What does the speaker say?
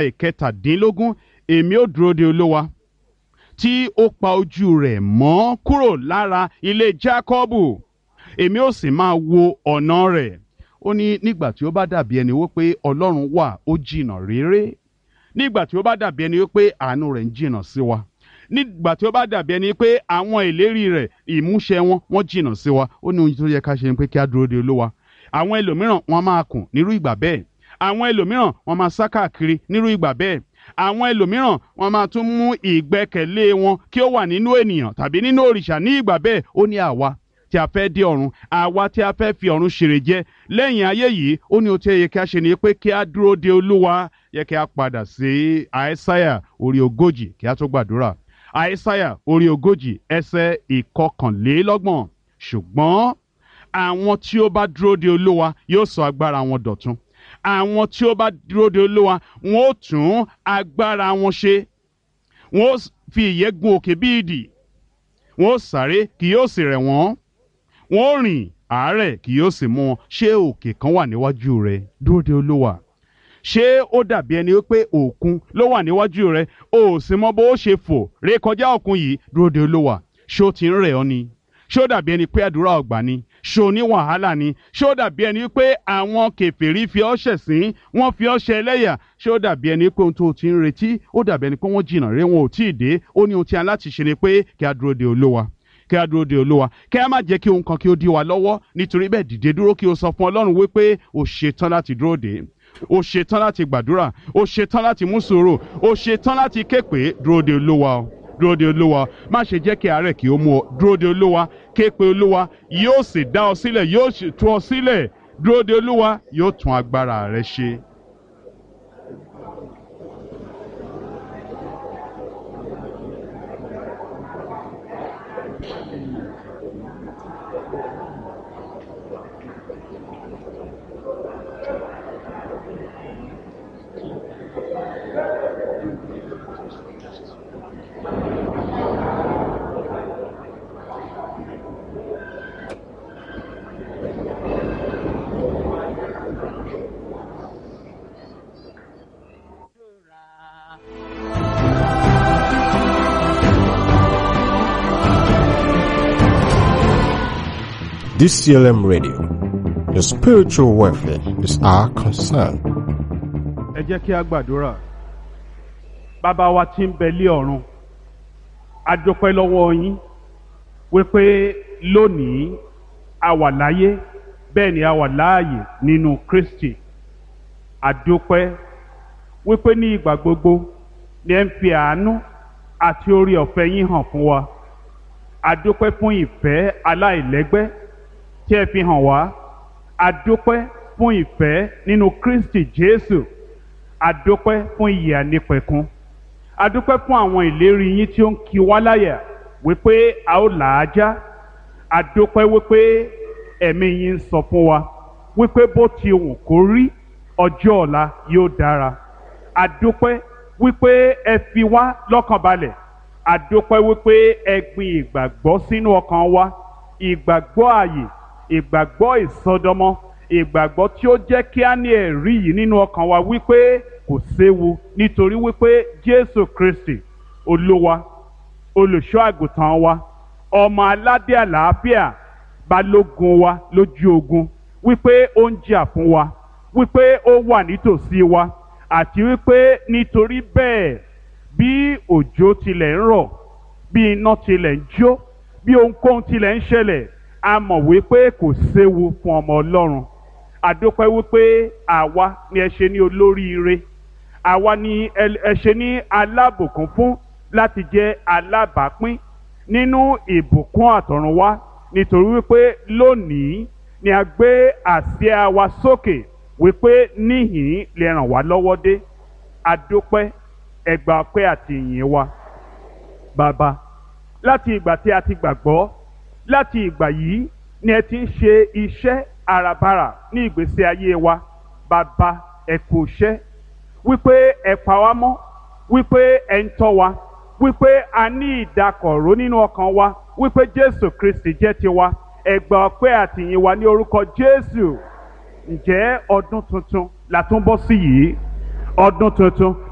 ìkẹtàdínlógún èmi ó dúró de olówa tí ó pa ojú rẹ̀ mọ́ kúrò lára ilé jákọ́bù èmi ó sì máa wo ọ̀nà rẹ̀ ó ní nígbà tí ó bá dàbí ẹni wípé ọlọ́run wà ó jìnnà réré nígbà tí ó bá dàbí ẹni wípé àánú rẹ̀ ń jìnnà sí wa nígbà tí ó bá dàbí ẹni pé àwọn ìlérí rẹ̀ ìmúṣẹ wọn wọ́n jìnnà sí wa ó ní ohun tó yẹ ká ṣe ni pé kí á dúró de olówa àwọn ẹlòmíràn wọ́n máa kùn nírú ìgbà bẹ́ẹ̀ àwọn ẹlòmíràn wọ́n máa sá káàkiri nírú ìgbà bẹ́ẹ̀ àwọn ẹlòmíràn wọ́n máa tún mú ìgbẹ́kẹ̀lé wọn kí ó wà nínú ènìyàn tàbí nínú òrìṣà ní ìgbà bẹ́ẹ̀ ó ní àwa tí a fẹ́ dé ọ̀run àwa tí a fẹ́ fi ọ̀run ṣèrè jẹ lẹ́yìn ayé yìí ó ní ohun tí ó yẹ kí a ṣe ni pé kí a dúró de olúwa yẹ kí a padà sí àìsáyà orí ogójì kí a tó gbàdúrà àìsáyà orí ogójì ẹsẹ̀ ìkọkànlélọ́gbọ̀n ṣùgbọ́n àwọn tí ó bá dúró de olúwa yóò sọ agbára wọn dọ̀tun àwọn tí ó bá dúró de olúwa wọn ó tún agbára wọn ṣe wọn ó fi ìyẹ́ gun òkè bí idì wọn ó sáré kì yóò sì rẹ̀ wọ́n wọn ó rìn àárẹ̀ kì yóò sì mú wọn ṣé òkè kan wà níwájú rẹ dúró de olúwa ṣé ó dàbí ẹni pé òkun ló wà níwájú rẹ o ò sì mọ bó ṣe fò ré kọjá òkun yìí dúró de olúwa ṣé ó ti ń rẹ̀ ọ́ ni ṣé ó dàbí ẹni pé àdúrà ọgbà ni ṣé o ní wàhálà ni ṣé ó dàbí ẹni pé àwọn kèfèrí fi ọ́ ṣẹ̀sín wọ́n fi ọ́ ṣe ẹlẹ́yà ṣé ó dàbí ẹni pé ohun tó o ti ń retí ó dàbí ẹni pé wọ́n jìnnà ré wọn ò tí ì dé ó ní ohun tí a láti ṣe ni pé kí a dúró de olúwa kí a dúró de olúwa kí a má jẹ́ kí ohun kan kí ó dí wa lọ́wọ́ nítorí bẹ́ẹ̀ dìde dúró kí o sọ fún ọlọ́run wípé o ṣetán láti dúró de o ṣetán láti gbàdúrà o ṣetán láti mú sùúrù o ṣetán láti ké pé dúró de olúwa o dúró de olúwa má ṣe jẹ́ kí àárẹ̀ kí ó mú ọ dúró de olúwa ké pe olúwa yóò sì dá ọ sílẹ̀ yóò sì tú ọ sílẹ̀ dúró de olúwa yóò tún agbára rẹ ṣe. DCLM Radio. Your spiritual welfare is our concern. ẹ jẹ́ kí a gbàdúrà bàbá wa tí ń bẹ lé ọ̀run a dúpẹ́ lọ́wọ́ yín wípé lónìí a wà láyé bẹ́ẹ̀ ni a wà láàyè nínú Kristi a dúpẹ́ wípé ní ìgbà gbogbo ni ẹ ń fi àánú àti orí ọ̀fẹ́ yín hàn fún wa a dúpẹ́ fún ìfẹ́ aláìlẹ́gbẹ́ tí ẹ fi hàn wá a dúpẹ́ fún ìfẹ́ nínú Kristi Jésù adúpẹ́ fún ìyè ànípẹ̀kun adúpẹ́ fún àwọn ìlérí yín tí ó ń kí wá láyà wípé a ó là á já adúpẹ́ wípé ẹ̀mí yín ń sọ fún wa wípé bó ti wù kó rí ọjọ́ ọ̀la yóò dára adúpẹ́ wípé ẹ fi wá lọ́kàn balẹ̀ adúpẹ́ wípé ẹ gbin ìgbàgbọ́ sínú ọkàn wa ìgbàgbọ́ ààyè ìgbàgbọ́ ìsọdọmọ ìgbàgbọ́ tí ó jẹ́ kí á ní ẹ̀rí yìí nínú ọkàn wa wípé kò séwu nítorí wípé Jésù Kristi olúwa olùṣọ́ àgùntàn wa ọmọ aládé àlàáfíà balógun wa lójú ogun wípé ó ń jà fún wa wípé ó wà nítòsí wa àti wípé nítorí bẹ́ẹ̀ bí òjò tilẹ̀ ń rọ̀ bí iná tilẹ̀ ń jó bí ohunkóhun tilẹ̀ ń ṣẹlẹ̀ a mọ̀ wípé kò séwu fún ọmọ Ọlọ́run àdópẹ́ wípé àwa ni ẹ ṣe ní olóríire àwa ni ẹ ṣe ní alábùkún fún láti jẹ́ alábàápín nínú ìbùkún àtọ̀runwá nítorí wípé lónìí ni a gbé àsíá wa sókè wípé níhìn lè ràn wá lọ́wọ́ dé àdópẹ́ ẹgbà ọpẹ́ àti ìyìn wa bàbá láti ìgbà tí a ti gbàgbọ́ láti ìgbà yìí ni ẹ ti ń ṣe iṣẹ́ àràbarà ní ìgbésí ayé wa bàbá ẹ kú iṣẹ́ wípé ẹ pa wá mọ́ wípé ẹ ń tọ́ wa wípé a ní ìdákọ̀ró nínú ọkàn wa wípé Jésù Kristi jẹ́ tiwa ẹ gbà ọpẹ́ àtìyìn wa ní orúkọ Jésù ǹjẹ́ ọdún tuntun la tún bọ́ sí yìí ọdún tuntun